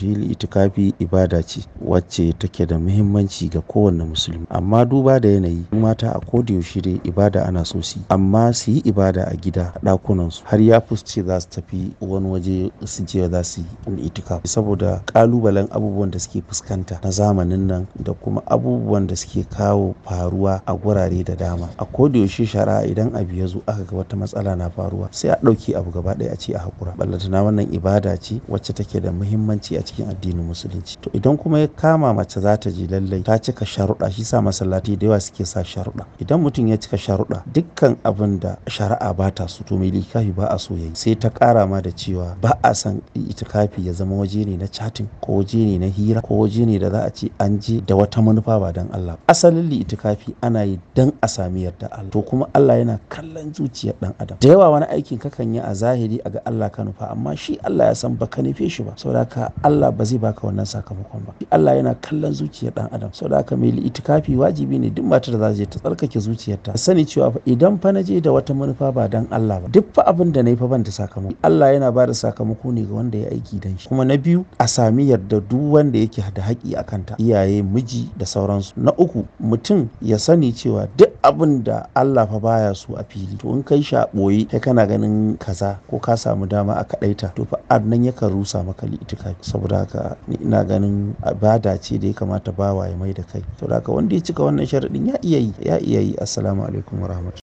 shi itikafi ibada ce wacce take da muhimmanci ga kowane musulmi amma duba da yanayi mata a koda yaushe dai ibada ana so su yi amma su yi ibada a gida a ɗakunan su har ya ce za su tafi wani waje su je za su yi itikafi saboda kalubalen abubuwan da suke fuskanta na zamanin nan da kuma abubuwan da suke kawo faruwa a gurare da dama a koda yaushe shari'a idan abu ya zo aka ga wata matsala na faruwa sai a ɗauke abu gaba ɗaya a ce a haƙura ballantana wannan ibada ce wacce take da muhimmanci a cikin addinin musulunci to idan kuma ya kama mace za ta je lallai ta cika sharuɗa shi sa masallaci da yawa suke sa sharuɗa idan mutum ya cika sharuɗa dukkan abin da shari'a ba ta so to mai likafi ba a so yayi sai ta ƙara ma da cewa ba a san itikafi ya zama waje ne na chatting ko waje ne na hira ko waje ne da za a ce an je da wata manufa ba dan Allah asalin itikafi ana yi dan a sami yarda Allah to kuma Allah yana kallon zuciyar dan adam da yawa wani aikin kakan yi a zahiri a ga Allah ka nufa amma shi Allah ya san baka nufe shi ba saboda haka Allah ba zai baka wannan sakamakon ba Allah yana kallon zuciyar dan adam saboda haka mai itikafi wajibi ne duk matar da za ta je ta tsarkake zuciyarta ta sani cewa fa idan fa na je da wata manufa ba dan Allah ba duk fa abin da nayi fa ban da sakamako Allah yana ba da sakamako ne ga wanda ya aiki dan shi kuma na biyu a sami yarda duk wanda yake da haƙi a kanta iyaye miji da sauransu na uku mutum ya sani cewa duk abin da Allah fa baya so a fili to in kai shi a ɓoye kai kana ganin kaza ko ka samu dama a kaɗaita to fa nan yakan rusa maka itikafi saboda haka ni ina ganin ibada ce da ya kamata bawa ya mai da kai saboda haka wanda ya cika wannan sharaɗin ya iya yi ya iya yi assalamu alaikum warahmatullahi